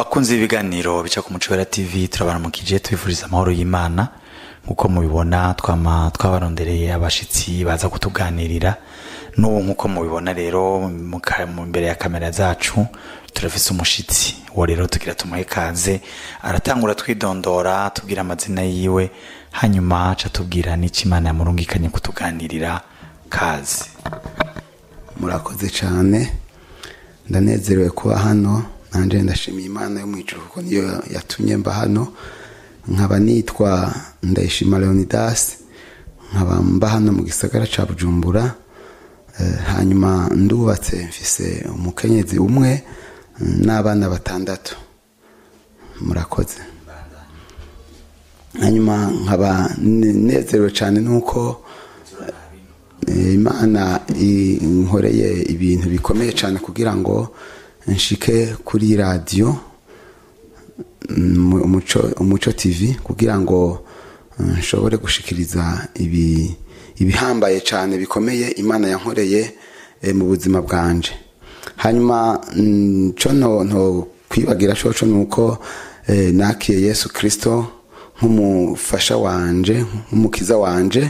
bakunze ibiganiro bica ku muco wera tv turabaramukije tubifuriza amahoro y'imana nk'uko mubibona twama twabarondereye abashitsi baza kutuganirira n'ubu nk'uko mubibona rero mu ka- mu- imbere ya kamera zacu turafise umushitsi uwo rero tugira tumuhe kaze aratangura twidondora tubwira amazina yiwe hanyuma aca tubwira n'icyo imana yamurungikanye kutuganirira kaze murakoze cyane ndanezerewe kuba hano nanjye ndashimiye imana yo mu ijuru kuko niyo yatumye mba hano nkaba nitwa ndayishima leonidas nkaba mba hano mu gisagara cya bujumbura Eh, hanyuma ndubatse mfise umukenyezi umwe mm, n'abana batandatu murakoze hanyuma nkaba ne- nezerewe cyane nuko Eh, imana inkoreye ibintu bikomeye cyane kugira ngo nshike kuri radiyo mm, umuco umuco tv kugira ngo mm, nshobore gushikiriza ibi ibihambaye cyane bikomeye imana yankoreye eh, mu buzima bwanje hanyuma mm, co nto nto kwibagira coco ni uko eh, nakiye yesu kirisito nk'umufasha wanje nk'umukiza wanje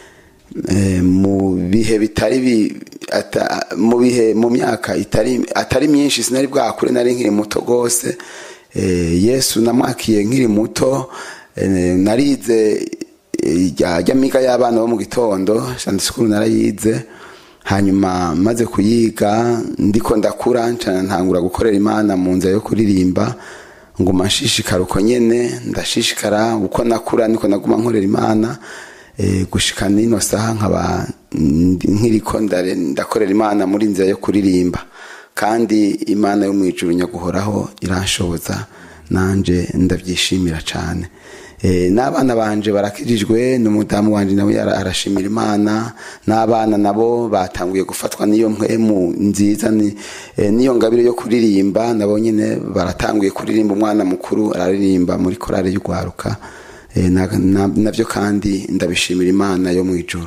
Eh, mu bihe bitari bi- ata- mu bihe mu myaka itari atari myinshi sinari bwakure nari nkiri muto rwose Eh, yesu namwakiye nkiri muto eh, narize eh, rya rya miga y'abana bo mu gitondo sande sikuru narayize hanyuma maze kuyiga ndiko ndakura ncana ntangura gukorera imana mu nzira yo kuririmba nguma nshishikara uko nyene ndashishikara uko nakura niko naguma nkorera imana eh, gushika nino saha nkaba ndi- nkiriko ndare- ndakorera imana muri nzira yo kuririmba kandi imana yo mu ijuru nyaguhoraho iranshoboza nanje ndabyishimira cyane Eh, n'abana banje barakijijwe n'umudamu wanje nawe ara- arashimira imana n'abana nabo batanguye gufatwa n'iyo mpwemu nziza ni- eh, n'iyo ngabire yo kuririmba nabo nyine baratanguye kuririmba umwana mukuru araririmba muri korale y'urwaruka Eh, na- na- nabyo kandi ndabishimira imana yo mu ijuru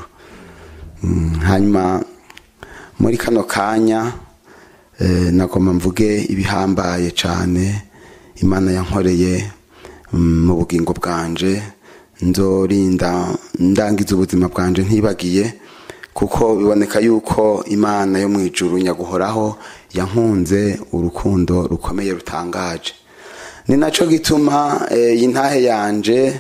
Mm, hanyuma muri kano kanya eh, nagomba mvuge ibihambaye cyane imana yankoreye mm, mu bugingo bwanje nzorinda ndangiza ubuzima bwanje ntibagiye kuko biboneka yuko imana yo mu ijuru nyaguhoraho yankunze urukundo rukomeye rutangaje ni nacyo gituma eh, iyi ntahe yanje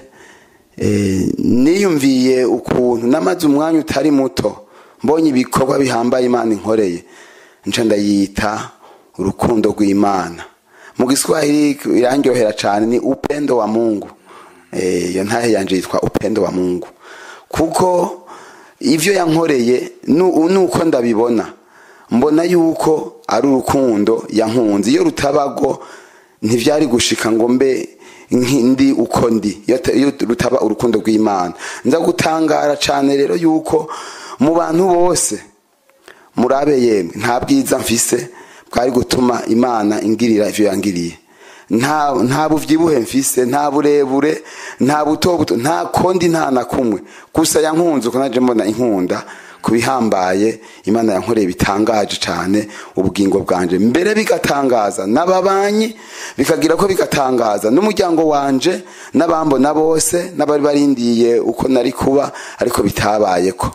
Eh, niyumviye ukuntu namaze umwanya utari muto mbonye ibikorwa bihambaye imana inkoreye nca ndayita urukundo rw'imana mu giswahili irandyohera cyane ni upendo wa mungu Eh, iyo ntahe yanje yitwa upendo wa mungu kuko ivyo yankoreye nu- nuko ndabibona mbona yuko ari urukundo yankunze iyo rutabago ntivyari gushika ngo mbe nki- ndi uko ndi iyo ta- iyo rutaba urukundo rw'imana nza gutangara cane rero yuko mu bantu bose murabe yemwe nta bwiza mfise bwari gutuma imana ingirira ivyo yangiriye nta nta buvyibuhe mfise nta burebure nta buto buto nta kondi nta na kumwe gusa yankunze uko naje mbona inkunda kubihambaye imana yankoreye bitangaje cyane ubugingo bwanje mbere bigatangaza n'ababanyi bikagira ko bigatangaza n'umuryango wanje n'abambona bose n'abari barindiye uko nari kuba ariko bitabayeko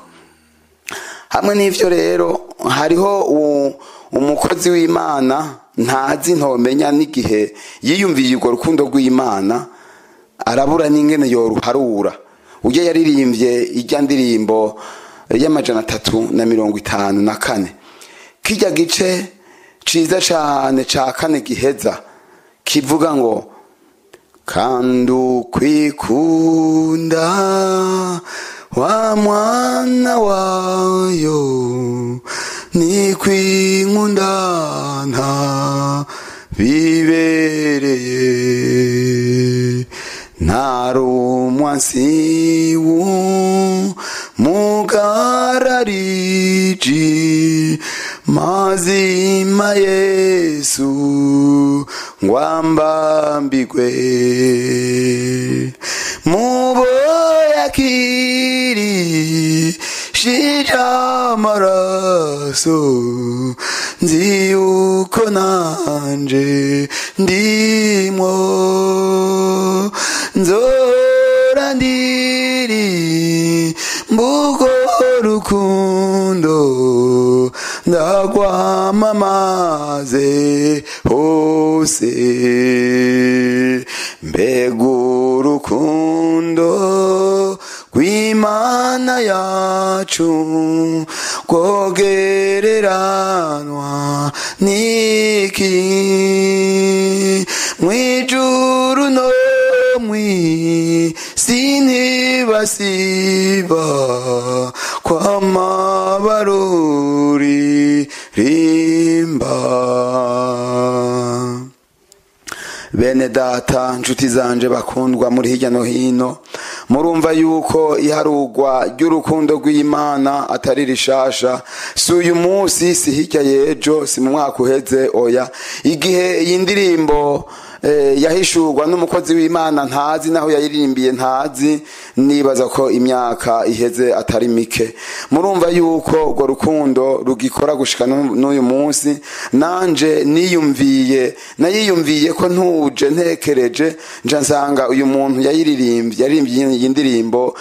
hamwe n'ivyo rero hariho u- umukozi w'imana ntazi ntomenya n'igihe yiyumviye urwo rukundo rw'imana arabura n'ingene yoruharura ujya yaririmbye ijya ndirimbo y'amajana atatu na mirongo itanu na kane kijya gice ciza cane ca kane giheza kivuga ngo kandi ukwikunda wa mwana wayo ni kwinkundana bibereye ntarumwansiwu mugarariji mazima yesu ngwambambigwe mubo yakiri shira amaraso nzi yuko nanje ndimwo nzora ndiri mbugo rukundo ndagwamamaze hose mbega urukundo rw'imana yacu rwogereranwa n'iki mwijuru no mwisi ntibasiba kwamabaruri rimba bene data nshuti zanje bakundwa muri hirya no hino murumva yuko iharugwa ry'urukundo rw'imana atari rishasha si uyu munsi si hirya y'ejo si mu mwaka uheze oya igihe iyi ndirimbo yahishurwa n'umukozi w'imana ntazi naho yayiririmbiye ntazi nibaza ko imyaka iheze atari mike murumva yuko urwo rukundo rugikora gushika n'uyu munsi nanje niyumviye nayiyumviye ko ntuje ntekereje nja nsanga uyu muntu yayiririmbye yaririmbye iyi ndirimbo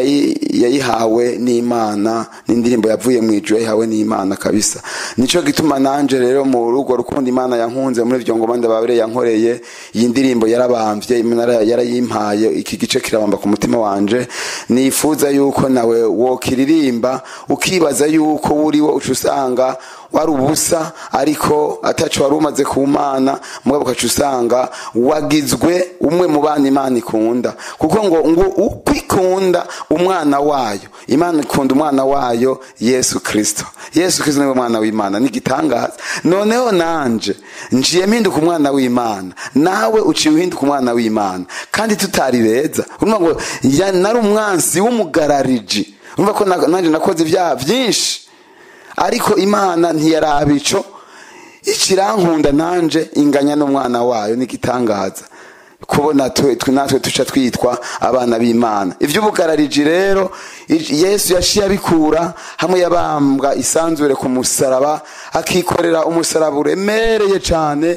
yayihawe n'imana n'indirimbo yavuye mu ijuru yayihawe n'imana kabisa nico gituma nanje rero mu rugo rukundo imana yankunze muri ivyo ngoma ndababere yankoreye iyi ndirimbo yarabambye yarayimpaye iki gice kirabamba ku mutima wanje nifuza yuko nawe wokiririmba ukibaza yuko uriwo uca usanga wari ubusa ariko ataco wari umaze ku mana mugabo ukaca usanga wagizwe umwe mu bana imana ikunda kuko ngo ngo uko ikunda umwana wayo imana ikunda umwana wayo yesu kirisito yesu kirisito niwe mwana w'imana n'igitangaza noneho nanje nciye mpinduka umwana w'imana nawe uciye uhinduka umwana w'imana kandi tutari beza urumva ngo nari umwansi w'umugarariji urumva ko nanjye nakoze ibyaha byinshi ariko imana ntiyaraba ico ikirankunda nanje inganya n'umwana wayo n'igitangaza kubona natwe tuca twitwa abana b'imana iby'ubugarariji rero yesu yaciye abikura hamwe yabambwa isanzure ku musaraba akikorera umusaraba uremereye cyane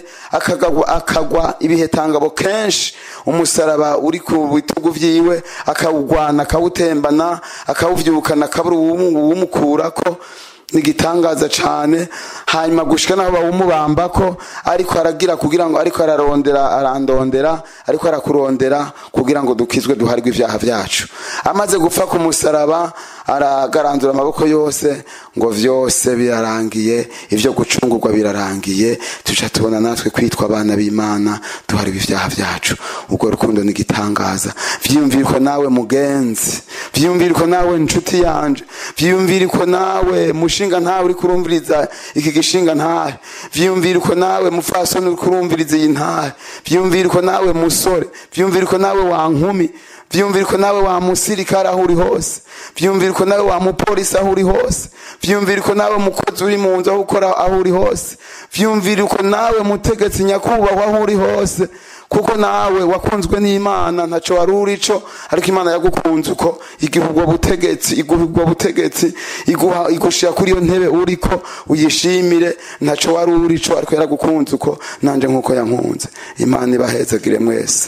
akagwa ibihetangabo kenshi umusaraba uri ku bitugu byiwe akawugwana akawutembana akawubyukana akabura uwumukurako nigitangaza cyane hanyuma gushika naho bawumubamba ko ariko aragira kugira ngo ariko ararondera arandondera ariko arakurondera kugira ngo dukizwe duharwe ibyaha byacu amaze gupfa ku musaraba aragaranzura amaboko yose ngo vyose birarangiye ivyo gucungurwa birarangiye tuca tubona natwe kwitwa abana b'imana duharwe ibyaha byacu ubwo rukundo nigitangaza vyiyumviriko nawe mugenzi vyiyumviriko nawe nshuti yanje vyiyumviriko nawe mushinga ntawe uri kurumviriza iki gishinga ntahe vyiyumviriko nawe mufasoni uri kurumviriza iyi ntahe vyiyumviriko nawe musore vyiyumviriko nawe wa nkumi vyumviriko nawe wa musirikare aho uri hose vyumviriko nawe wa mupolisi aho uri hose vyumviriko nawe mukozi uri mu nzu aho ukora aho uri hose vyumviriko nawe mutegetsi nyakubahwa aho uri hose kuko nawe wakunzwe n'imana ntaco wari urico ariko imana yagukunze uko iguha ubwo butegetsi iguha ubwo butegetsi iguha igushira kuri iyo ntebe uriko uyishimire ntaco wari urico ariko yaragukunze uko nanje nk'uko yankunze imana ibahezagire mwese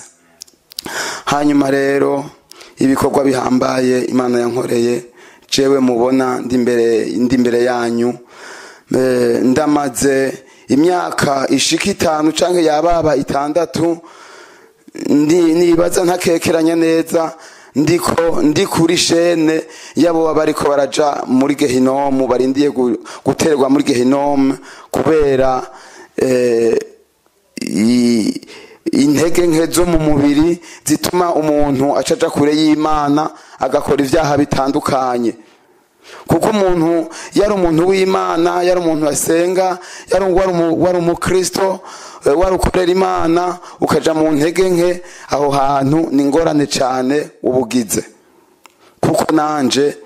hanyuma rero ibikorwa bihambaye imana yankoreye jewe mubona ndi imbere yanyu ndamaze imyaka ishika itanu cyangwa yababa itandatu nibaza ntakekeranya neza ndiko ndi kuri shene yabo baba bariko baraja muri gehinomu barindiye guterwa muri gehinomu kubera intege nke zo mu mubiri zituma umuntu acaja kure y'imana agakora ibyaha bitandukanye kuko umuntu yari umuntu w'imana yari umuntu asenga wari umukristo wari ukorera imana ukaja mu ntege nke aho hantu ni ingorane cyane ubugize kuko nanje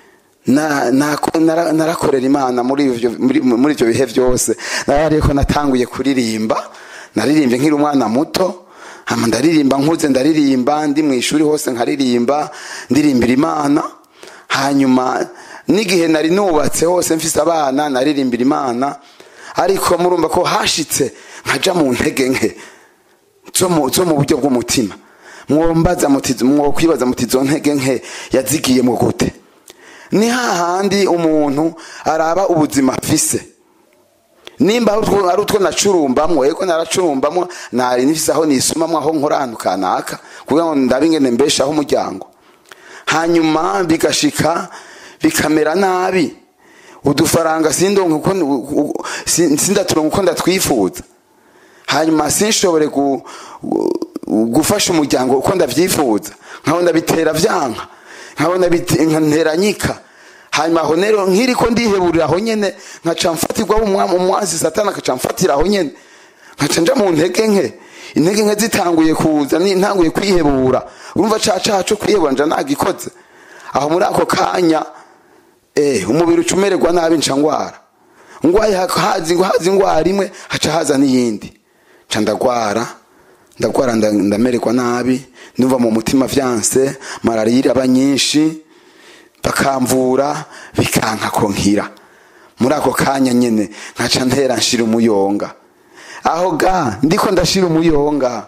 narakorera imana muri ibyo bihe byose narariko natanguye kuririmba naririmbye nkiri umwana muto hama ndaririmba nkuze ndaririmba ndi mu ishuri hose nkaririmba ndirimbira imana hanyuma n'igihe nari nubatse hose mfise abana naririmbira imana ariko murumva ko hashitse nkaja mu ntege nke zo mu zo mu buryo bw'umutima mwombaza muti mwokwibaza muti zo ntege nke yazigiyemo gute ni hahandi umuntu araba ubuzima afise nimba ari utwo- ari utwo nacurumbamwo ego naracurumbamwo nari nifise aho nisumamwo aho nkora ahantu kanaka kugira ngo ndabe ingene mbeshaho umuryango hanyuma bigashika bikamera nabi udufaranga sindonke uko u- si- sindaturonka uko ndatwifuza hanyuma sinshobore gu- gu- gufasha umuryango uko ndavyifuza nkabona bitera vyanka nkabona bite- nteranyika hanyuma aho rero nkiriko ndiheburira aho nyene nkaca mfatirwa umwa- umwansi satani akaca mfatira aho nyene nkaca nja mu ntege nke intege nke zitanguye kuza ni- ntanguye kwihebura urumva ca caha co kwihebura nja nagikoze aho muri ako kanya eh umubiri uca umererwa nabi nca ngwara ngwaye ha- hazi hazi ingwara imwe haca haza n'iyindi nca ndagwara ndagwara nda- ndamererwa nabi ndumva mu mutima vyanse malariya iraba nyinshi bakamvura bikanka ko nkira muri ako kanya nyene nkaca ntera nshira umuyonga aho ga ndiko ndashira umuyonga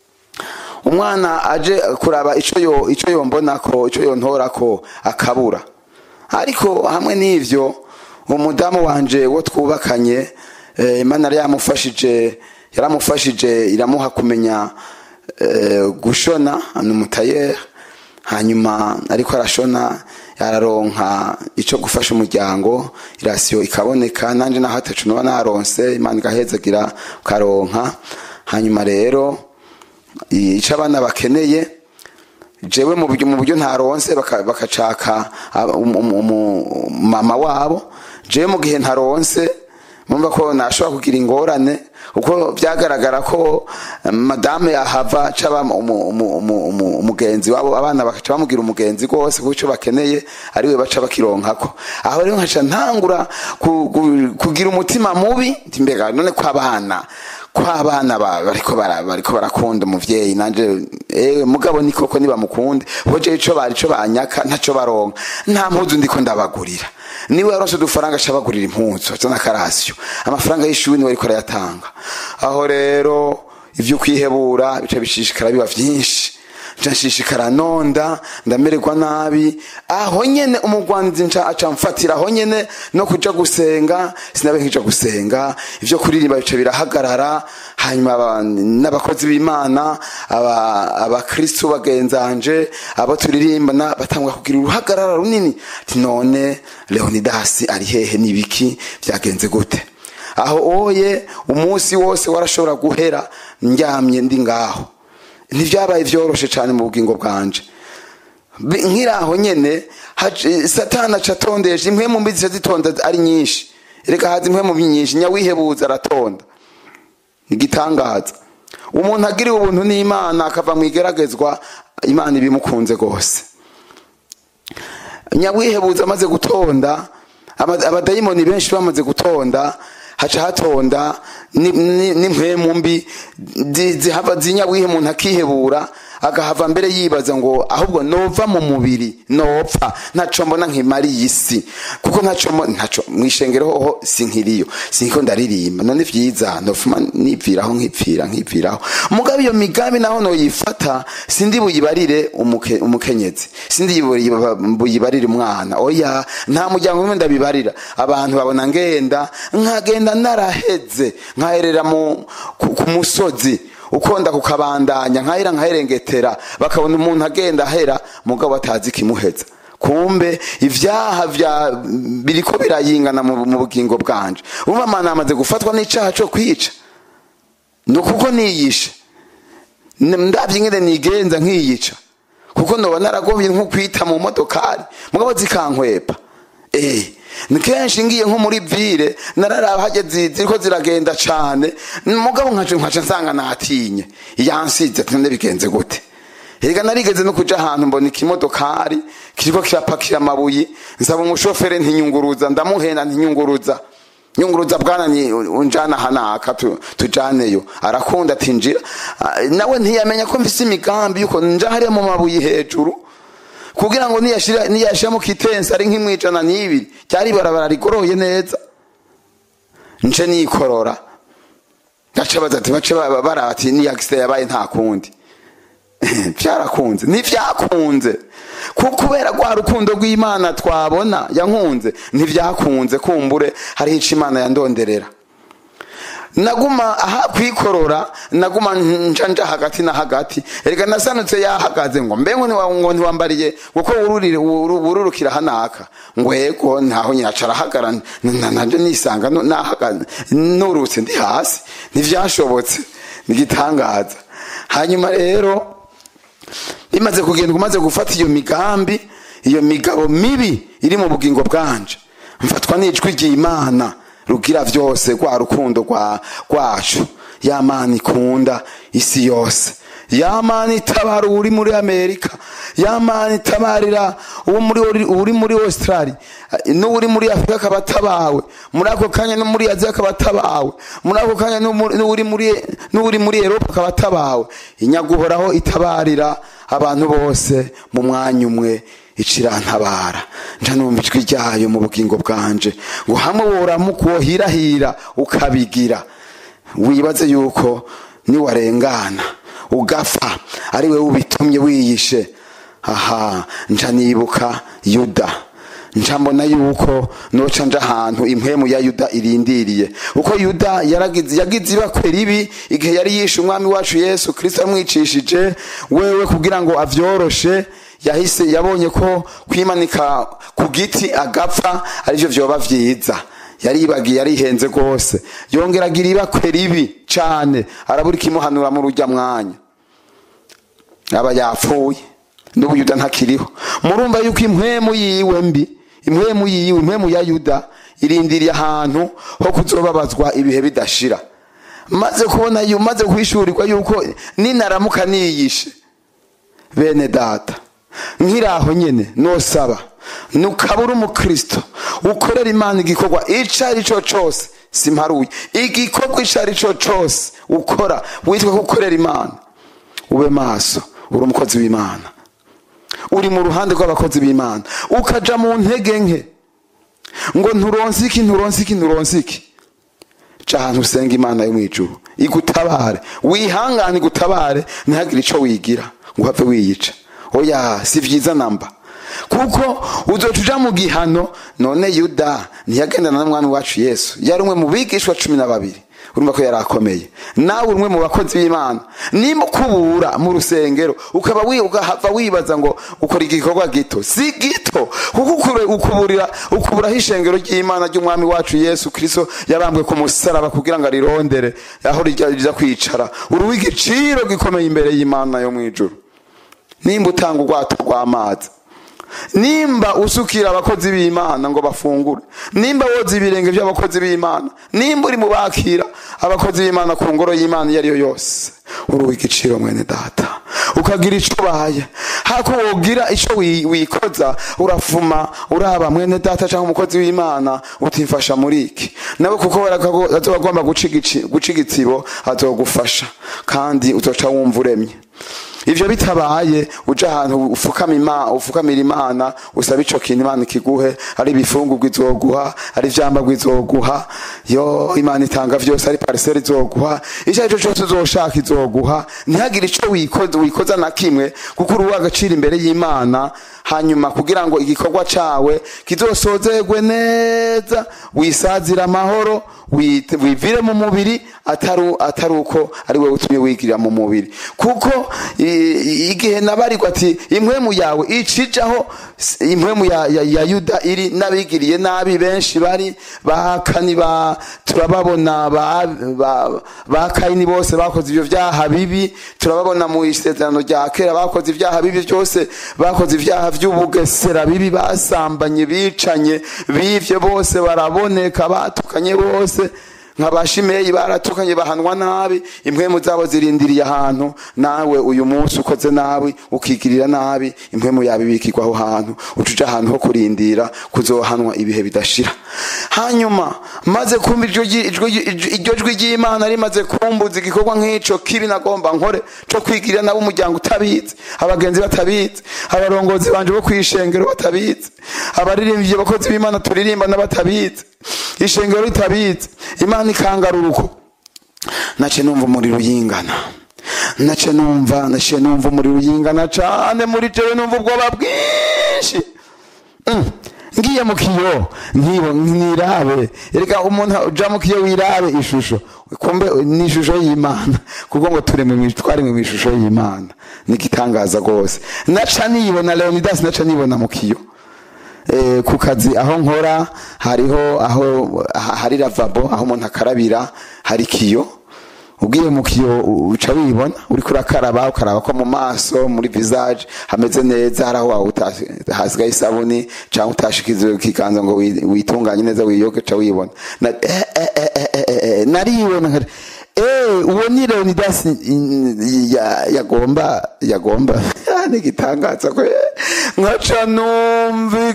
umwana aje kuraba ico yo ico yombonako ico yontorako akabura ariko hamwe n'ivyo umudamu wanje wo twubakanye eh, imana yari yamufashije yaramufashije iramuha kumenya eh, gushona ni umutayeri hanyuma ariko arashona yararonka ico gufasha umuryango irasiyo ikaboneka nanje naho atacu noba naronse imana igahezagira ukaronka hanyuma rero ico abana bakeneye jewe mu buryo mu buryo ntaronse baka- bakacaka aba- um- um- umu- mama wabo jewe mu gihe ntaronse mumva ko nashobora kugira ingorane kuko byagaragara ko eh, madame yahava caba umu- umu- umu- umu- umugenzi wabo abana bakaca bamugira umugenzi rwose kuko ico bakeneye ariwe baca bakironkako aho rero nkaca ntangura ku- ku- kugira umutima mubi nti mbega none ko abana ko abana ba- bariko bara- bariko barakunda umuvyeyi nanje ewe mugabo ni koko nibamukunde hoje ico bari ico banyaka ntaco baronka nta mpuzu ndiko ndabagurira niwe yaronse udufaranga aca abagurira impuzu azana akarasiyo amafaranga y'ishuri niwe ariko arayatanga aho rero ivyo kwihebura bica bishishikara biba vyinshi nca nshishikara nonda ndamererwa nabi aho nyene umugwanzi nca aca mfatira aho nyene no kuja gusenga sinabe nkija gusenga ivyo kuririmba bica birahagarara hanyuma aba- n'abakozi b'imana aba- abakristu bagenzanje abo turirimbana batangwa kugira uruhagarara runini ati none leonidasi ari hehe n'ibiki vyagenze gute aho oye umunsi wose warashobora guhera ndyamye ndi ngaho ntibyabaye vyoroshe cyane mu bugingo bwanje Bi- nkiraho nyene haje- satani aca atondesha impwemu mbi zica zitonda ari nyinshi reka haza impwemu mbi nyinshi nyawihebuza aratonda igitangaza umuntu agiriwe ubuntu n'imana akava mu igeragezwa imana ibimukunze rwose nyawihebuza amaze gutonda ama- abadayimoni benshi bamaze gutonda haca hatonda ni- ni- n'impwemu mbi zi- zihava zinyawihe umuntu akihebura agahava mbere yibaza ngo ahubwo nova mu mubiri nopfa ntaco mbona nkimariye isi kuko ntaco mbo- ntaco mwishengero hoho sinkiriyo sinko ndaririmba none vyiza nofuma nipfiraho nkipfira nkipfiraho mugabo iyo migambi naho noyifata sindi buyibarire umuke- umukenyezi sindi buyiba- buyibarire umwana oya nta muryango umwe ndabibarira abantu babona ngenda nkagenda naraheze nkaherera mu ku, ku musozi ukonda kukabandanya nkahera nkaherengetera bakabona umuntu agenda ahera mugabo batazi kimuheza kumbe ivyaha vya biriko birayingana mu, mu bugingo bwanje umva mana amaze gufatwa n'icaha co kwica ni ukuko niyishe N- ndavye ingene nigenza nkiyica kuko noba naragomye nko kwita mu modokari mugabo zikankwepa eh ni kenshi ngiye nko muri vire nararaba hageze ziriko ziragenda cane mugabo nkaca nkaca nsanga natinye yansize ati none bigenze gute Erega narigeze no kuja ahantu mbona ikimodokari kiriko kirapakira amabuye nsaba umushoferi ntinyunguruza ndamuhenda ntinyunguruza nyunguruza bwana ni unjana hanaka tu, tujaneyo arakunda ati njira Ah, nawe ntiyamenya ko mfise imigambi yuko nja hariya mu mabuye hejuru kuko kugira ngo niyashira niyashiramo kitensi ari nk'imwijana n'ibiri cyari ibarabara rigoroye neza nce nikorora gace baza ati bace ba- bara ati ni accident yabaye nta kundi byarakunze ntivyakunze kuko kubera rwa rukundo rw'imana twabona yankunze ntivyakunze kumbure hariho ico imana yandonderera naguma aha kwikorora naguma nja nja hagati na hagati erega nasanutse yahagaze ngo mbe ngo ntiwa- ngo ntiwambariye kuko wururire wuru- wururukira hanaka ngo yego ntaho nyaca arahagara n- na- nanje nisanga no- nahagaze nurutse ndi hasi ntivyashobotse nigitangaza hanyuma rero bimaze kugenda umaze gufata iyo migambi iyo migabo mibi iri mu bugingo bwanje mfatwa n'ijwi ry'imana rugira vyose rwa rukundo rwa- rwacu ya mana ikunda isi yose ya mana itabara uri muri amerika ya mana itabarira uwo muri uri muri australia n'uri muri afurika akaba atabawe muri ako kanya no muri aziya akaba atabawe muri ako kanya n'umuri- n'uri muri n'uri muri eropa akaba atabawe inyaguhoraho itabarira abantu bose mu mwanya umwe icirantabara nja numva ijwi ryayo mu bugingo bwanje ngo hamwe woramuka wohirahira ukabigira wibaze yuko niwarengana ugapfa ari we ubitumye wiyishe aha nca nibuka yuda nca mbona yuko noca nja ahantu impwemu ya yuda irindiriye uko yuda yaragize yagize ibakwe ribi igihe yari yishe umwami wacu yesu kristo amwicishije wewe kugira ngo avyoroshe yahise yabonye ko kwimanika ku giti agapfa arivyo vyoba vyiza yaribagiye yarihenze rwose yongera agira ibakwe ribi cane arabura ikimuhanura mu rujya mwanya aba yapfuye n'ubu yuda ntakiriho murumva yuko impwemu yiwe mbi impwemu yiwe impwemu ya yuda irindiriye ahantu ho kuzobabazwa ibihe bidashira maze kubona yu maze kwishurirwa yuko ninaramuka niyishe bene data nkiraho nyene nosaba nukabura umukristo ukorera imana igikorwa ico ari cyo cose simparuye igikorwa ico ari cyo cose ukora witwa ko ukorera imana ube maso uri umukozi w'imana uri mu ruhande rw'abakozi b'imana ukaja mu ntege nke ngo nturonse iki nturonse iki nturonse iki ca ahantu usenga imana yo mw'ijuru igutabare wihangane igutabare ntihagire ico wigira ngo uhave wiyica oya si vyiza namba kuko uzoca uja mu gihano none yuda ntiyagendana n'umwami wacu yesu yari umwe mu bigishwa cumi na babiri urumva ko yari akomeye nawe umwe mu bakozi b'imana nimba ukubura mu rusengero ukaba wi- ugahava wibaza ngo ukora igikorwa gito si gito kuko ukure- ukuburira ukuburaho ishengero ry'imana ry'umwami wacu yesu kristo yabambwe ku musaraba kugira ngo arirondere aho rijya rijya kwicara uruha igiciro gikomeye imbere y'imana yo mu ijuru nimba utanga ubwato bw'amazi nimba usukira abakozi b'imana ngo bafungure nimba woza ibirenge by'abakozi b'imana nimba uri mu bakira abakozi b'imana ku ngoro y'imana iyo ari yo yose uruha igiciro mwene data ukagira icyo ubaye hako wogira icyo wi- wikoza urafuma uraba mwene data cyangwa umukozi w'imana utimfasha muri iki nawe kuko barakago- azoba agomba guca igici- guca igitsibo azogufasha kandi uzoca wumva uremye ivyo bitabaye uja ahantu ufukama ima ufukamira imana usaba ico kintu imana ikiguhe ari ibifungurwa izoguha ari ivyambagwa izoguha yo imana itanga vyose ari pariseri izoguha ico ari cyo cose uzoshaka izoguha ntihagire ico wikoza wikoza na kimwe kuko uruha agaciro imbere y'imana hanyuma kugira ngo igikorwa cawe kizosozerwe neza wisazira amahoro wite- wivire mu mubiri atari atari uko ari wowe utumye wigirira mu mubiri kuko i- i- igihe nabarirwa ati impwemu yawe icijaho s- impwemu ya, ya, ya yuda iri n'abigiriye nabi benshi bari ba kani ba turababona ba, ba, ba kayini bose bakoze ivyo vyaha bibi turababona mu isezerano rya kera bakoze ivyaha bibi byose bakoze ivyaha vy'ubugesera bibi basambanye bicanye bivye bose baraboneka batukanye bose nka ba shimeyi baratukanye bahanwa nabi impwemu zabo zirindiriye ahantu nawe uyu munsi ukoze nabi ukigirira nabi impwemu yawe ibikirwa aho hantu uca uja ahantu ho kurindira kuzohanwa ibihe bidashira hanyuma maze kumva iryo ji- ijwi- ijwi- iryo jwi ry'imana rimaze kumbuza igikorwa nk'ico kibi nagomba nkore co kwigirira nabo umuryango utabizi abagenzi batabizi abarongozi banje bo kwishengero batabizi abaririmbyi abakozi b'imana turirimba n'abatabizi ishengero ritabizi imana ikangarura uko nace numva umuriro uyingana nace numva naciye numva umuriro uyingana cane muri jewe numva ubwoba bwinshi Mm. ngiye mu kiyo nkibo nirabe reka umuntu uja mu kiyo wirabe ishusho kumbe ni ishusho y'imana kuko ngo turemwe mu twaremwe mu ishusho y'imana ni igitangaza rwose naca nibona leonidas naca nibona mu kiyo Eh, ku kazi aho nkora hariho aho ha- hari lavabo aho umuntu akarabira hari kiyo ugiye mu kiyo u- uca wibona uriko urakaraba ukaraba ko mu maso muri visage hameze neza hari aho wawe uta- hasigaye isabuni cyangwa utashikiza ikiganza ngo wi- witunganye neza wiyoge ca wibona Na- eh, eh, eh, eh, eh, eh, eh, naribona nkari Eh, uwo ni Leonidas mm, ya- yagomba yagomba ni igitangaza ko nkaca numva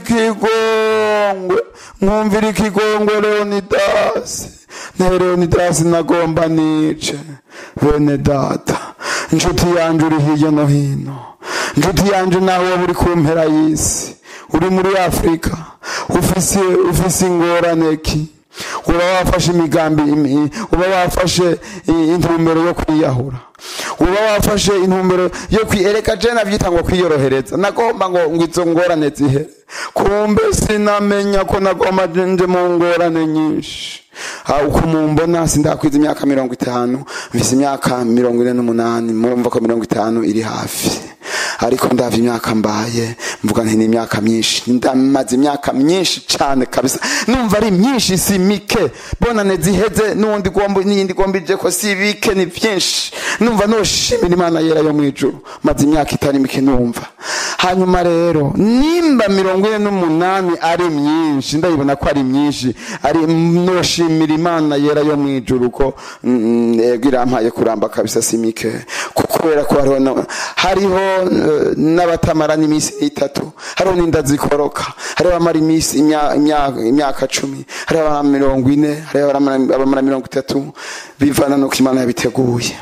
ikigongwe nkumvira ikigongwe Leonidas na Leonidas nagomba nice bene data inshuti yanje uri hirya no hino inshuti yanje nawe waba uri ku mpera y'isi uri muri afurika ufise ufise ingorane ki uba wafashe imigambi imi- uba wafashe i- intumbero yo kwiyahura uba wafashe intumbero yo kwiereka je navyita ngo kwiyorohereza nagomba ngo ngo izo ngorane zihere kumbe sinamenya ko nagomba nje mu ngorane nyinshi Ah, uko mumbona sindakwiza imyaka mirongo itanu mfise imyaka mirongo ine n'umunani murumva ko mirongo itanu iri hafi ariko ndavye imyaka mbaye mvuga nti ni imyaka myinshi ndamaze imyaka myinshi cane kabisa numva ari myinshi si mike bonane ziheze n'uwundi gomba n'iyindi gomba ije ko si bike ni vyinshi numva noshimira imana yera yo mwijuru maze imyaka itari mike numva hanyuma rero nimba mirongo ine n'umunani ari myinshi ndayibona ko ari myinshi ari noshimira imana yera yo mwijuru ko mm, yego irampaye kuramba kabisa si mike kuko kubera ko hariho na- hariho eh, n'abatamara n'iminsi itatu hariho n'inda zikoroka hariho abamara iminsi imya- imya- imyaka cumi hariho abamara mirongo ine hariho abamara abamara mirongo itatu bivana n'uko imana yabiteguye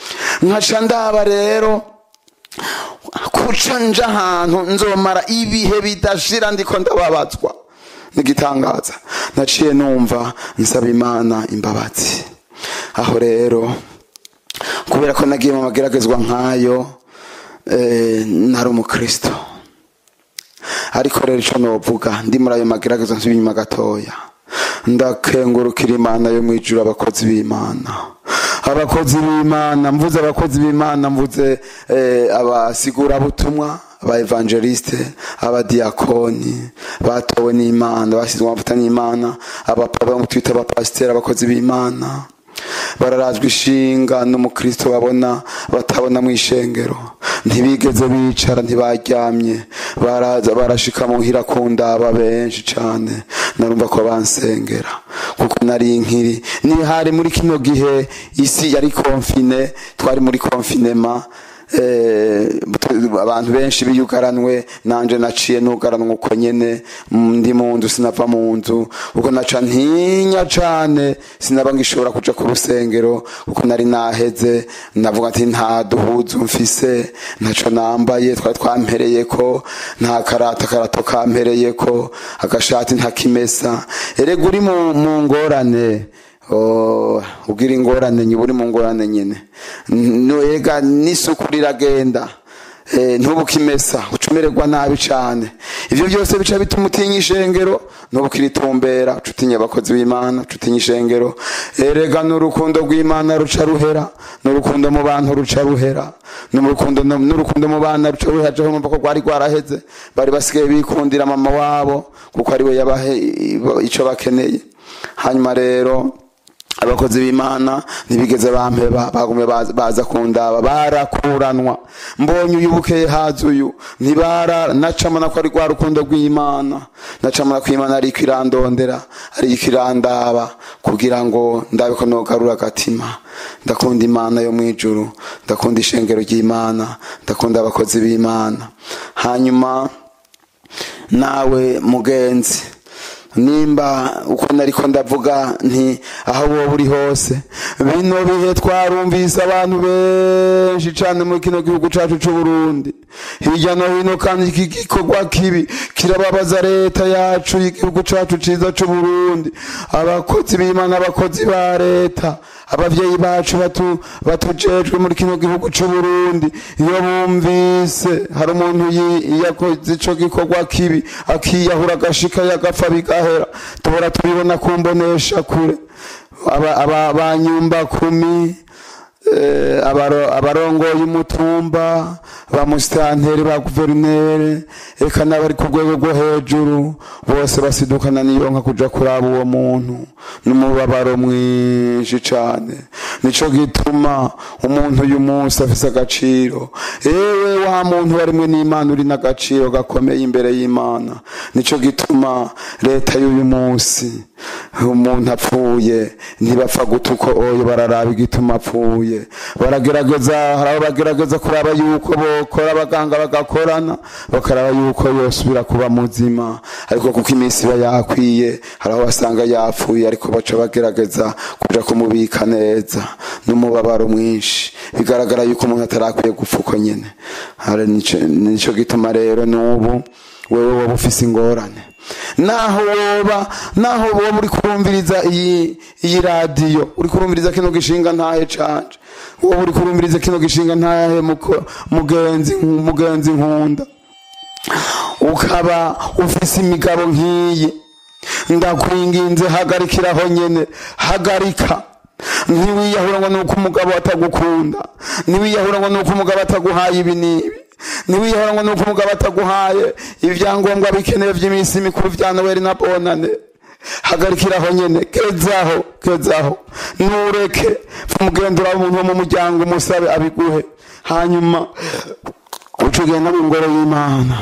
nkaca ndaba rero kuca nja ahantu nzomara ibihe bidashira ndiko ndababazwa nigitangaza naciye numva nsaba imana imbabazi aho rero kubera ko nagiye mu mageragezwa nk'ayo eh, nari umukristo ariko rero icyo novuga ndi muri ayo mageragezwa nsubiye inyuma gatoya ndakengurukira imana yo mu ijuru abakozi b'imana abakozi b'imana mvuze abakozi b'imana mvuze eh, abasigurabutumwa aba evangeliste abadiyakoni batowe n'imana bashyizwe amavuta n'imana abapapa twita abapasiteri abakozi b'imana bararazwa ishinga n'umukristo babona batabona mu ishengero ntibigeze bicara ntibaryamye baraza barashika muhira ku ndaba benshi cane narumva ko bansengera kuko nari nkiri ni hari muri kino gihe isi yari konfine twari muri konfinema eh, abantu benshi biyugaranwe nanje naciye nugaranwa uko nyene mm, ndi mu nzu sinava mu nzu ubwo naca ntinya cane sinaba ngishobora kuja ku rusengero kuko nari naheze navuga ati nta duhuzu mfise ntaco nambaye twari twampereyeko nta karata karato kampereyeko agashati ntakimesa erega uri mu, mu ngorane Oh, ugira ingorane nyine uri mu ngorane nyine nuega n'isuku riragenda eh, ntubukimesa ucumererwa nabi cane ivyo byose bica bituma utinya ishengero ntubukiritumbera uca utinya abakozi b'imana uca utinya ishengero erega n'urukundo rw'imana ruca ruhera n'urukundo mu bantu ruca ruhera n'urukundo n'urukundo mu bana ruca ruhera jeho numva ko rwari rwaraheze bari basigaye bikundira mama wabo kuko ari we yabahe ico bakeneye hanyuma rero abakozi b'imana ntibigeze bampeba bagumye baza- baza kundaba barakuranwa mbonye uyu bukeye haza uyu ntibara nacamana ko ari rwa rukundo rw'imana nacamana ko imana ariko irandondera ariko irandaba kugira ngo ndabe ko nogarura agatima ndakunda imana yo mu ijuru ndakunda ishengero ry'imana ndakunda abakozi b'imana hanyuma nawe mugenzi nimba uko nariko ndavuga nti aho wowe uri hose bino bihe twarumvise abantu benshi cane muri kino gihugu cacu c'uburundi hirya no hino kandi iki gikorwa kibi kirababaza leta yacu y'igihugu cacu ciza c'uburundi abakozi b'imana abakozi ba leta abavyeyi bacu batu- batujejwe muri kino gihugu c'uburundi iyo bumvise hari umuntu yi- yakoze ico gikorwa kibi akiyahura agashika yagapfa bigahera tubora tubibona kumbonesha kure aba- aba- banyumba kumi eh, abaro- abarongoye umutumba ba musitanteri ba guverineri eka n'abari ku rwego rwo hejuru bose basidukana niyonka kuja kuraba uwo muntu n'umubabaro mwinshi cane nico gituma umuntu uyu munsi afise agaciro ewe wa muntu warimwe n'imana uri n'agaciro gakomeye imbere y'imana nico gituma leta y'uyu munsi umuntu apfuye ntibapfa guta uko oyo bararaba igituma apfuye baragerageza hari abo bagerageza kuraba yuko bokora abaganga bagakorana bakaraba yuko yosubira kuba muzima ariko kuko iminsi iba yakwiye hari aho basanga yapfuye ariko baca bagerageza kuja kumubika neza n'umubabaro mwinshi bigaragara yuko umuntu atarakwiye gupfa uko nyene Hari nico- nico gituma rero n'ubu wewe woba ufise ingorane naho woba naho woba uri kurumviriza iyi iyi radiyo uri kurumviriza kino gishinga ntahe canje woba uri kurumviriza kino gishinga ntahe muko- mugenzi mugenzi nkunda ukaba ufise imigabo nk'iyi ndakwinginze hagarikiraho nyene hagarika ntiwiyahura ngo nuko umugabo atagukunda ntiwiyahura ngo nuko umugabo ataguhaye ibi n'ibi ntiwiyahura ngo nuko umugabo ataguhaye ibyangombwa bikenewe by'iminsi mikuru vya noweli na bonane hagarikiraho nyene kezaho kezaho nureke umugendera umuntu wo mu muryango umusabe abiguhe hanyuma uca ugenda mu ngoro y'imana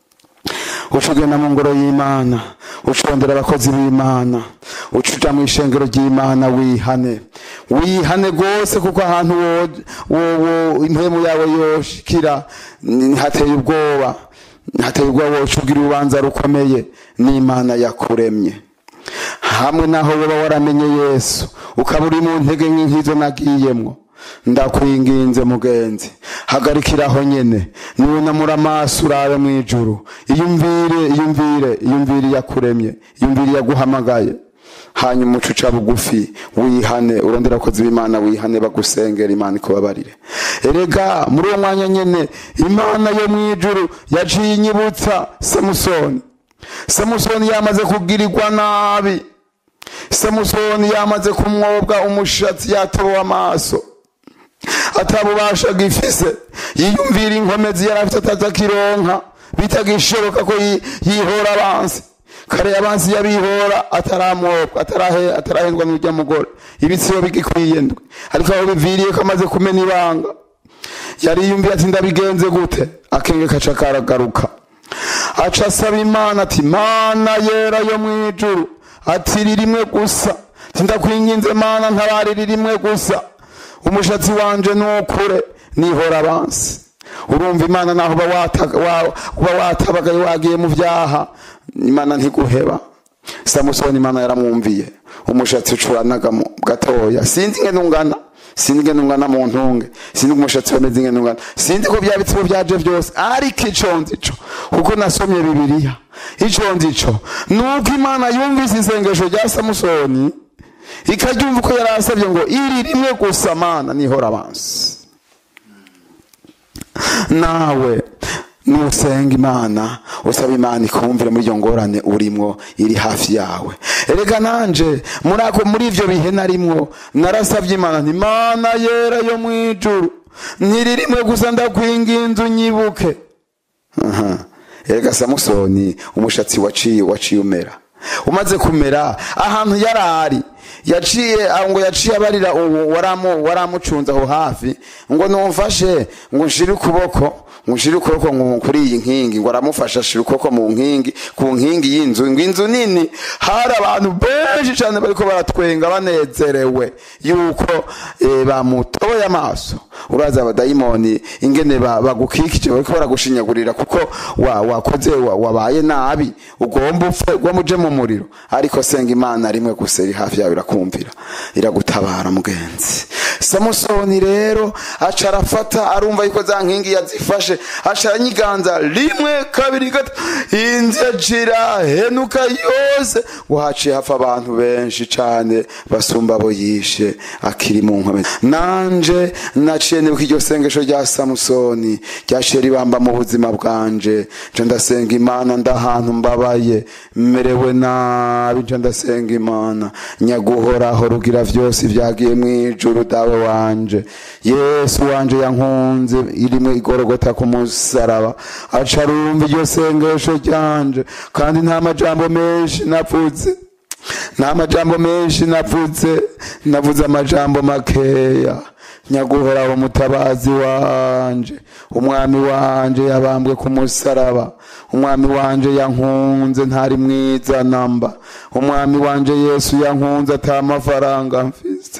uca ugenda mu ngoro y'imana ucondera abakozi b'imana uca uja mu ishengero ry'imana wihane wihane rwose kuko ahantu wo- wo- wo- impemu yawe yoshikira ni- hateye ubwoba hateye ubwoba woca ugira urubanza rukomeye n'imana yakuremye hamwe naho woba waramenye yesu ukaba uri mu ntege nke nk'izo nagiyemwo ndakwinginze mugenzi hagarikiraho nyene nunamura amaso urabe mu ijuru iyumvire iyumvire iyumvire yakuremye iyumvire yaguhamagaye hanyuma uca uca bugufi wihane urondera abakozi b'imana wihane bagusengera imana ikubabarire erega muri uwo mwanya nyene imana yo mu ijuru yaciye inyibutsa samusoni samusoni yamaze kugirirwa nabi samusoni yamaze kumwobwa umushatsi yatobowe amaso atabubasha gifise yiyumvira inkomezi yari afite atazakironka bitagishoboka ko yi- yihora abansi kare abansi yabihora ataramwobwa atarahe- atarahendwa n'urya mugore ibitsibo bigikwiye ndwe ariko aho biviriye ko amaze kumena ibanga yari yumviye ati ndabigenze gute akenge kaca karagaruka aca asaba imana ati mana yera yo mu ijuru ati ririmwe gusa sindakwinginze mana ntabari rimwe gusa umushatsi wanje nukure nihora abansi urumva imana naho uba wata- wa- uba watabagaye wagiye mu vyaha imana ntiguheba samusoni imana yaramwumviye umushatsi ucuranaga mu gatoya sinzi ingene ungana sinzi ingene ungana mu ntunge sinzi umushatsi wameze ingene ungana sinzi ko bya bitsibo byaje byose ariko ico nzi co kuko nasomye bibiliya ico nzi co nuko imana yumvise isengesho rya samusoni ikaryumva uko yari asabye ngo iri rimwe gusa mana nihora abansi nawe nusenga imana usaba imana ikumvire muri iyo ngorane urimwo iri hafi yawe erega nanje muri ako muri ivyo bihe narimwo narasavye imana nti mana yera yo mu ijuru ntiririmwe gusa ndakwinginze unyibuke Aha. erega samusoni umushatsi waciye waciye umera umaze kumera ahantu yari ari yaciye aho ngo yaciye abarira uwo waramu waramucunze aho hafi ngo numfashe ngo nshire ukuboko ngo nshire ukuboko ngo kuri iyi nkingi ngo aramufasha ashira ukuboko mu nkingi ku nkingi y'inzu ngo inzu nini hari abantu benshi cyane bariko baratwenga banezerewe yuko eh, bamutoboye amaso uraza abadayimoni ingene ba- bagukikije bariko baragushinyagurira kuko wa- wakoze wa- wabaye nabi ugomba upfe ugomba uje mu muriro ariko senga imana rimwe gusa iri hafi yawe irakumvira iragutabara mugenzi samusoni rero aca arafata arumva yuko za nkingi yazifashe aca aranyiganza rimwe kabiri gatatu inzira henuka yose ngo haciye hapfa abantu benshi cane basumba abo yishe akiri mu nkome nanje naciye nibuka iryo sengesho rya samusoni ryaciye ribamba mu buzima bwanje nca ndasenga imana ndahantu mbabaye merewe nabi nca ndasenga imana nyaguhoraho rugira vyose vyagiye mwijuru dawe wanje yesu wanje yankunze irimwe igorogota ku musaraba aca arumva iryo sengesho ryanje kandi nta majambo menshi navuze nta majambo menshi navuze navuze amajambo makeya nyaguhoraho mutabazi wanje umwami wanje yabambwe ku musaraba umwami wanje yankunze ntari mwiza namba umwami wanje yesu yankunze ata mafaranga mfise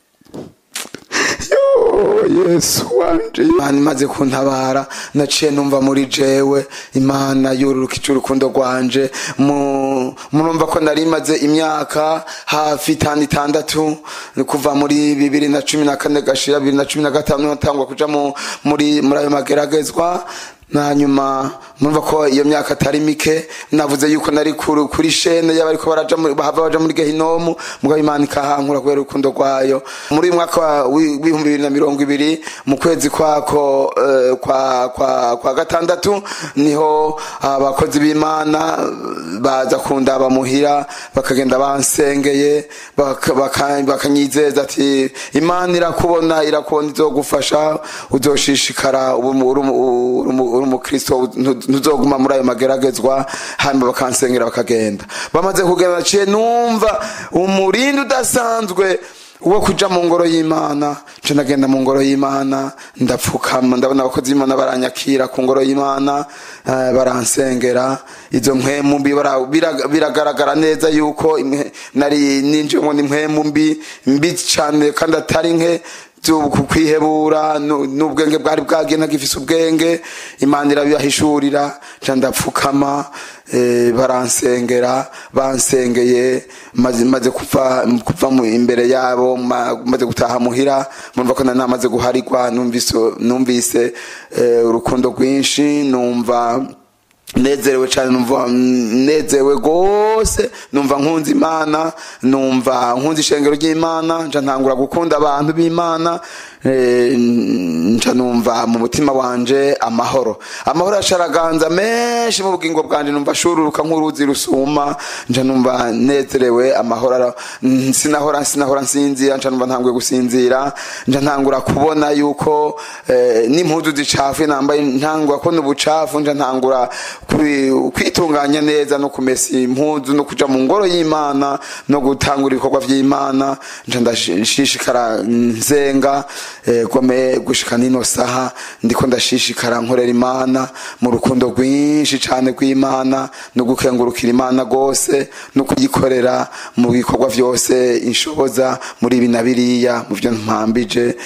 Yo, yesu wanje imana imaze kuntabara naciye numva muri jewe imana yururukije urukundo rwanje Mu- murumva ko nari maze imyaka hafi itanu itandatu ni kuva muri bibiri na cumi na kane gashira bibiri na cumi na gatanu natangwa kuja mu- muri muri ayo mageragezwa hanyuma murumva ko iyo myaka atari mike navuze yuko nari kuri kuri shene y'abariko baraja muri- bahava baja muri gehinomu mugabo imana ikahankura kubera urukundo rwayo muri uyu mwaka wa- wi- w'ibihumbi bibiri na mirongo ibiri mu kwezi kwako eh, kwa, kwa, kwa gatandatu niho abakozi b'imana baza kundaba muhira bakagenda bansengeye baka- baka- bakanyizeza ati imana irakubona irakubona izogufasha uzoshishikara uri umu- uri umu- uri umu- uri umukristo ntu- ntuzoguma muri ayo mageragezwa hanyuma bakansengera bakagenda bamaze kugenda naciye numva umurindi udasanzwe wo kuja mu ngoro y'imana nca nagenda mu ngoro y'imana ndapfukama ndabona abakozi b'imana baranyakira ku ngoro y'imana eh, baransengera izo mpwemu mbi bara- bira- biragaragara neza yuko imwe- nari ninjiyemo n'impwemu mbi mbi cane kandi atari nke byo ku kwihebura nu- n'ubwenge bwari bwagiye ntagifise ubwenge imana irabibahishurira nca ndapfukama eh, baransengera bansengeye maze maze kuva kuva mu- imbere yabo ma- maze gutaha muhira murumva ko nari namaze guharigwa numvise numvise eh, urukundo rwinshi numva nezerewe cyane numva nezerewe rwose numva nkunze imana numva nkunze ishengero ry'imana nca ntangura gukunda abantu b'imana eh, nca numva mu mutima wanje amahoro amahoro acaraganza menshi mu bugingo bwanje numva shururuka nk'uruzi rusuma nca numva nezerewe amahoro ara- mm, sinahora sinahora nsinzira nca numva ntanguye gusinzira nca ntangura kubona yuko eh, n'impuzu zicafuye nambaye ntangura kubona ubucafu nca ntangura kwi- kwitunganya neza no kumesa impuzu no kuja mu ngoro y'imana no gutangura ibikorwa vy'imana nca ndashishikara nzenga eh, gome gushika nino saha ndiko ndashishikara nkorera imana mu rukundo rwinshi cane rw'imana no gukengurukira imana rwose no kuyikorera mu bikorwa vyose inshoboza muri ibi na biriya mu vyo mpambije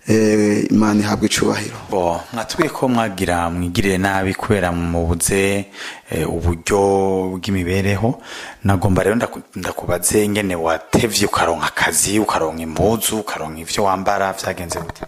eh, imana ihabwa icubahiro bo mwatubwiye ko mwagira mwigirire nabi kubera mubuze eh, uburyo bw'imibereho nagomba rero ndaku- ndakubaze ingene watevye ukaronka akazi ukaronka impuzu ukaronka ivyo wambara vyagenze gute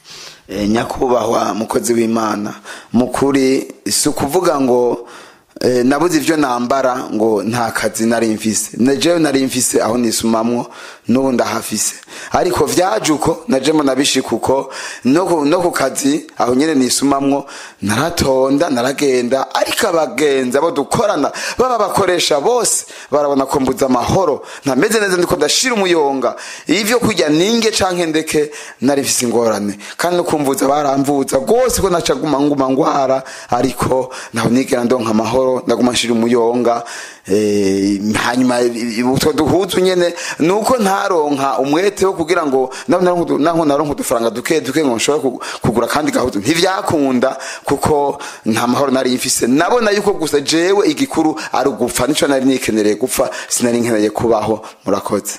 Eh, nyakubahwa mukozi w'imana mukuri si ukuvuga ngo eh, nabuze ivyo nambara ngo nta kazi nari mfise nejewe nari mfise aho nisumamwo n'ubu ndahafise ariko vyaje uko najemo nabishika uko no ku- no ku kazi aho nyene nisumamwo naratonda naragenda ariko abagenzi abo dukorana baba bakoresha bose barabona ko mbuza amahoro ntameze neza ndiko ndashira umuyonga ivyo kurya ninge canke ndeke nari mfise ingorane kandi no kumvuza baramvuza rwose ko naca guma nguma ngwara ariko naho nigera ndonka amahoro ndaguma nshira umuyonga eh, hanyuma i- i- utwo duhuzu nyene nuko ntaronka umwete wo kugira ngo naho naronka udu- naho naronka udufaranga duke duke ngo nshobore ku- kugura kandi gahuzu ntivyakunda kuko nta mahoro nari mfise nabona yuko gusa jewe igikuru ari ugupfa nico nari nikenereye gupfa sinari nkeneye kubaho murakoze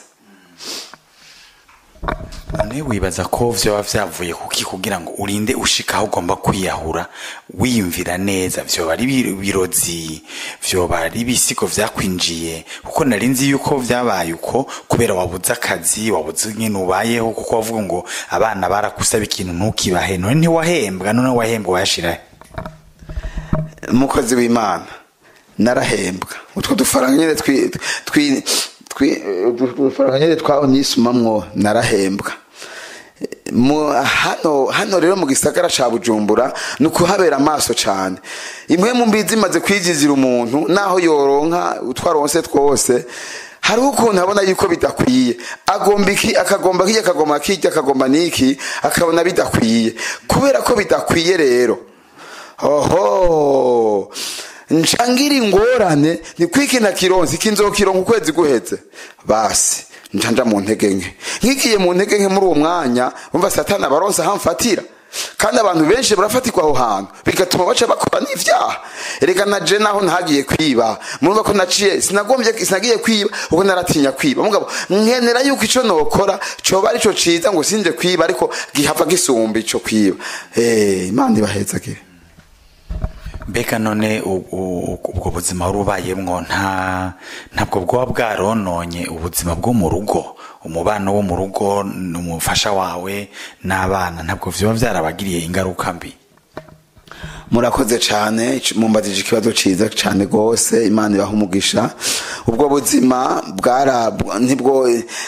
none wibaza ko vyoba vyavuye kuki kugira ngo urinde ushika aho ugomba kwiyahura wiyumvira neza vyoba ari biro- birozi vyoba ari ibisigo vyakwinjiye kuko nari nzi yuko vyabaye uko kubera wabuze akazi wabuze nyene ubayeho kuko wavuga ngo abana barakusaba ikintu ntukibahe none ntiwahembwa none wahembwa wayashirahe umukozi w'imana narahembwa utwo dufaranga nyine twi twi twi utwo dufaranga nyine twaho nisumamwo narahembwa mu hano hano rero mu gisagara ca bujumbura ni ukuhabera amaso cane imwe mu mbizi imaze kwigizira umuntu naho yoronka utwaronse twose hariho ukuntu abona yuko bidakwiye agomba iki akagomba kiki akagomba kiki akagomba niki akabona bidakwiye kubera ko bidakwiye rero oho ncangira ingorane ni kwikina kironsi kinzokironka ukwezi guheze basi njanja mu ntege nke nkigiye mu ntege nke muri uwo mwanya umva satani abaronse ahamfatira kandi abantu benshi barafatirwa aho hantu bigatuma baca bakora n'ivyaha erega naje naho ntagiye kwiba murumva ko naciye sinagombye sinagiye kwiba ubwo naratinya kwiba mugabo nkenera yuko ico nokora coba arico ciza ngo sinje kwiba ariko gihava gisumba ico kwiba eh imana ibahezagire mbega none u- u- ubwo buzima wari ubayemwo nta ntabwo bwoba bwarononye ubuzima bwo mu rugo umubano wo mu rugo umufasha wawe n'abana ntabwo vyoba vyarabagiriye ingaruka mbi murakoze cyane ic- mumbajije ikibazo ciza cyane rwose imana ibaha umugisha ubwo buzima bwara ntibwo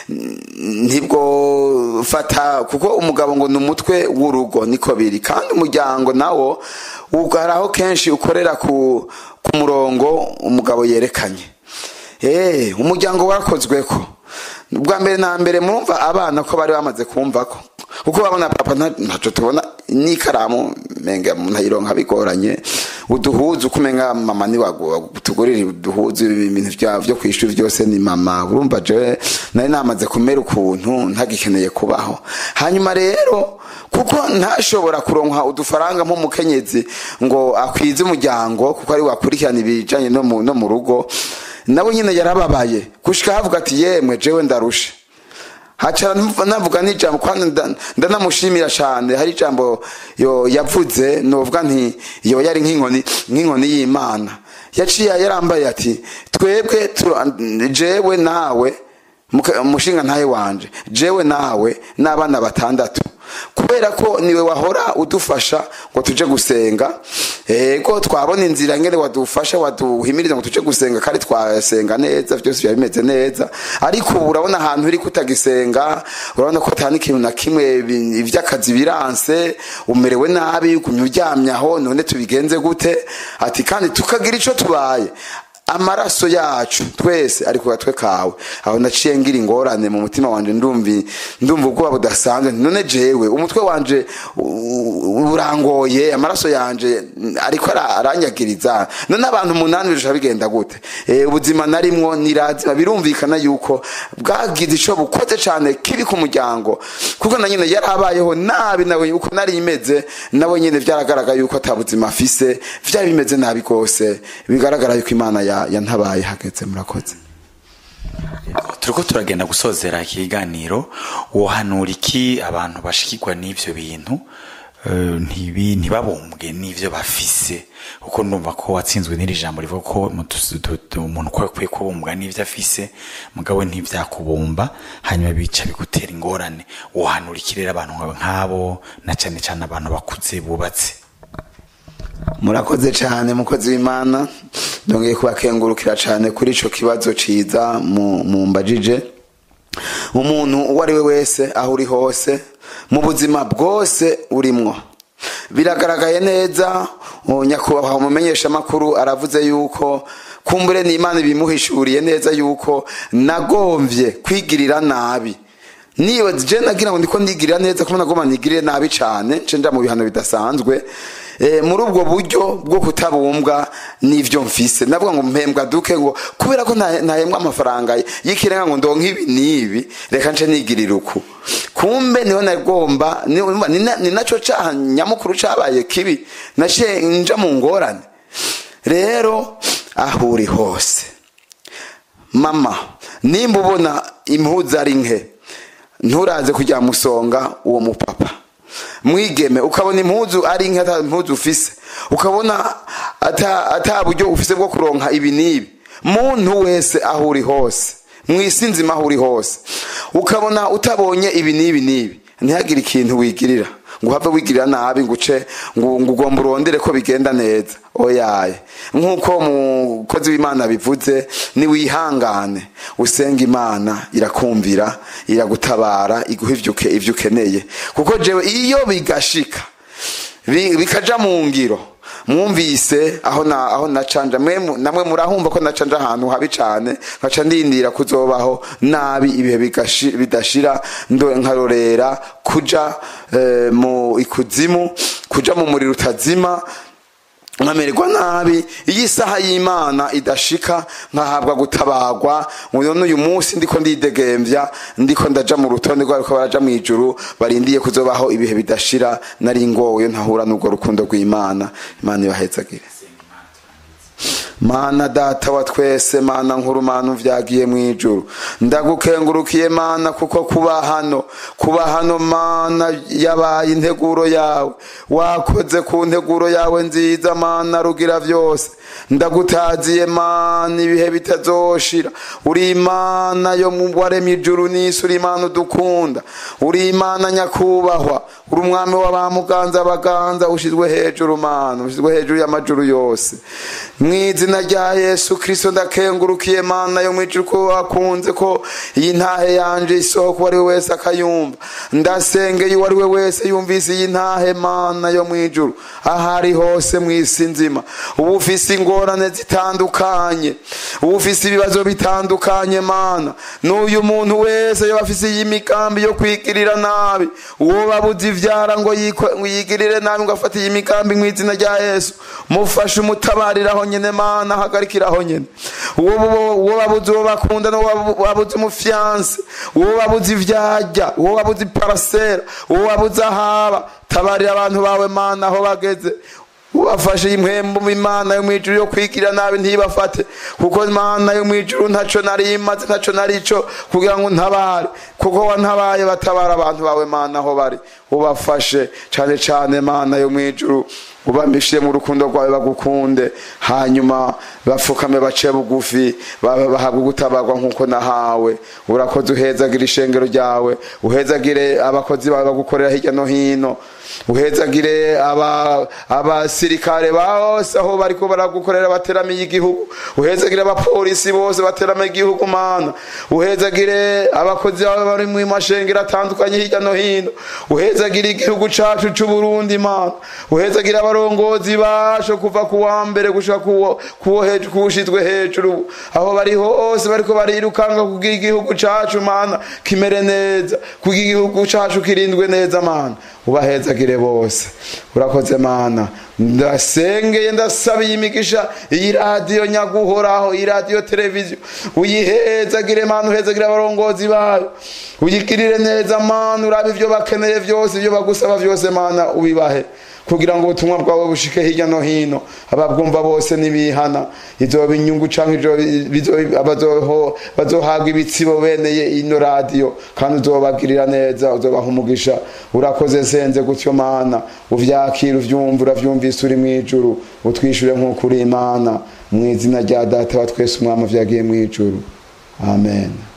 ntibwo fata kuko umugabo ngo ni umutwe w'urugo niko biri kandi umuryango nawo ugaraho kenshi ukorera ku ku murongo umugabo yerekanye eh umuryango warakozwe ko bwa mbere na mbere murumva abana ko bari bamaze kumva ko kuko babona papa nta- ntaco tubona n'ikaramu menga ntayironka bigoranye uduhuzu kumenga mama ni tugurira uduhuzu ibintu vya- vyo kwishuri vyose ni mama urumva je nari namaze kumera ukuntu ntagikeneye kubaho hanyuma rero kuko ntashobora kuronka udufaranga nk'umukenyezi ngo akwize umuryango kuko ari wakurikirana ibijanye no mu no mu rugo nawe nyine yarababaye gushika havuga ati yemwe jewe ndarushe hacara numva- navuga n'ijambo kandi nda- ndanamushimira cyane hari ijambo yo yavuze novuga nti yo yari nk'inkoni nk'inkoni y'imana yaciye yarambaye ati twebwe tura- jewe nawe muka- umushinga ntaye wanje jewe nawe n'abana batandatu kubera ko niwe wahora udufasha ngo tuje gusenga ego twabona inzira ngene wadufasha waduhimiriza ngo tuje gusenga kandi twasenga neza byose biba bimeze neza ariko ubu urabona ahantu uri kutagisenga urabona ko atani ikintu na kimwe bi- ivy'akazi biranse umerewe nabi ugumye uryamye aho none tubigenze gute ati kandi tukagira ico tubaye amaraso yacu twese ari ku gatwe kawe aho naciye ngira ingorane mu mutima wanje ndumvi ndumva ubwoba budasanzwe nti none jewe umutwe wanje u- u- urangoye amaraso yanje ariko ara- aranyagiriza none abantu umunani birusha bigenda gute Eh, ubuzima narimwo nirazima birumvikana yuko bwagize ico bukoze cane kibi ku muryango kuko na nyine yarabayeho nabi nawe uko nari imeze nawe nyine vyaragaragara yuko ata buzima afise vyari bimeze nabi rwose bigaragara yuko imana ya- yantabaye hageze murakoze turiko turagenda gusozera ikiganiro wohanura iki abantu bashikirwa n'ivyo bintu eh, ntibi- ntibabumbwe n'ivyo bafise kuko ndumva ko watsinzwe n'iri jambo rivuga ko mutu- tu- tu- umuntu ko akwiye kubumbwa n'ivyo afise mugabo ntivyakubumba hanyuma bica bigutera ingorane wohanura iki rero abantu nk'abo na cane cane abantu bakuze bubatse murakoze cyane mukozi w'imana ndongeye kubakengurukira cyane kuri ico kibazo ciza mu- mumbajije umuntu uwo ari we wese aho uri hose mu buzima bwose urimwo biragaragaye neza nyakubahwa umumenyesha amakuru aravuze yuko kumbure n'imana ibimuhishuriye neza yuko nagombye kwigirira nabi niba je nagira ngo ndiko ndigirira neza kuko nagomba nigirire nabi cane nce nja mu bihano bidasanzwe muri ubwo buryo bwo kutabumbwa n'ivyo mfise navuga ngo mpembwa duke ngo kubera ko ntahembwa amafaranga y'ikirenga ngo ndonke ibi n'ibi reka nce nigirira uku kumbe niho nagomba ni naco caha nyamukuru cabaye kibi naciye nja mu ngorane rero aho uri hose mama nimba ubona impuzu ari nke nturaze kujya musonga uwo mupapa mwigeme ukabona impuzu ari nke ata impuzu ufise ukabona ata buryo ufise bwo kuronka ibi n'ibi muntu wese aho uri hose mwisi nzima aho uri hose ukabona utabonye ibi n'ibi n'ibi ntihagire ikintu wigirira ngo uhave wigirira nabi ngo uce ngo ugomba urondere ko bigenda neza oyaye nk'uko umukozi w'imana bivuze niwihangane usenga imana irakumvira iragutabara iguha ibyo ukeneye kuko jewe iyo bigashika bikaja mu ngiro mwumvise aho na aho nacanja namwe murahumva ko nacanja ahantu habi cane nkaca ndindira kuzobaho nabi ibihe bidashira nkarorera kuja mu ikuzimu kuja mu muriro utazima nkamererwa nabi iyo isaha y'imana idashika nkahabwa gutabagwa none uyu munsi ndiko ndidegemvya ndiko ndaja mu rutonde rwariko baraja mu ijuru barindiye kuzobaho ibihe bidashira nari ngowe ntahura n'ubwo rukundo rw'imana imana ibahezagire mana data wa twese mana nkuru mana uvyagiye mu ijuru ndagukengurukiye mana kuko kuba hano kuba hano mana yabaye integuro yawe wakoze ku nteguro yawe nziza mana rugira vyose ndagutaziye mana ibihe bitazoshira uri imana yo mu waremye ijuru n'isi uri imana udukunda uri imana nyakubahwa uri umwami w'abamuganza abaganza ushizwe hejuru mana ushizwe hejuru y'amajuru yose mw'izina rya yesu kristo ndakengurukiye mana yo mwijuru ko wakunze ko iyi ntahe yanje isoko uwo ari we wese akayumva ndasengeye uwo ari we wese yumvise iyi ntahe mana yo mwijuru ahari hose mw'isi nzima uba ufise ingorane zitandukanye uba ufise ibibazo bitandukanye mana n'uyu muntu wese yoba afise iyi migambi yo kwigirira nabi uwo babuze ivyara ngo yigirire nabi ngo afate iyi migambi mw'izina rya yesu mufashe umutabariraho nyene mana hagarikiraho nyene uwo babuze uwo bakunda n'uwo babuze umufyanse uwo babuze ivyarya uwo babuze iparasera uwo babuze ahaba tabarira abantu bawe mana aho bageze ubafashe impwembu imana yo mwijuru yo kwigira nabi ntibafate kuko imana yo mwijuru ntaco nari imaze ntaco narico kugira ngo ntabare kuko wantabaye batabara abantu bawe mana aho bari ubafashe cane cane mana yo mwijuru ubamishire mu rukundo rwawe bagukunde hanyuma bapfukame bace bugufi bahabwe gutabarwa nk'uko nahawe urakoze uhezagire ishengero ryawe uhezagire abakozi bawe bagukorera hirya no hino uhezagire abasirikare bose aho bariko baragukorera bateramiye igihugu uhezagire abapolisi bose bateramiye igihugu mana uhezagire abakozi bawe bari mu mashengero atandukanye hirya no hino uhezagire igihugu cacu c'uburundi mana uhezagire abarongozi basho kuva ku wa mbere gushika kuwushizwe hejuru aho bari hose bariko barirukanga kugira igihugu cacu mana kimere neza kugira igihugu cacu kirindwe neza mana ubahezagire bose urakoze mana ndasengeye ndasabiye imigisha iyi radiyo nyaguhoraho iyi radiyo televiziyo uyihezagire mana uhezagire abarongozi bayo uyigirire neza mana urabe ivyo bakeneye vyose ivyo bagusaba vyose mana ubibahe kugira ngo ubutumwa bwawe bushike hirya no hino ababwumva bose nibihana izoba inyungu canke bazohabwa ibitsibo beneye ino radiyo kandi uzobagirira neza uzobaha umugisha urakoze senze gutyo mana uvyakira uvyumva uravyumvise uri mw'ijuru utwishure nk'uko uri imana mu izina rya data wa twese umwami vyagiye mw'ijuru amen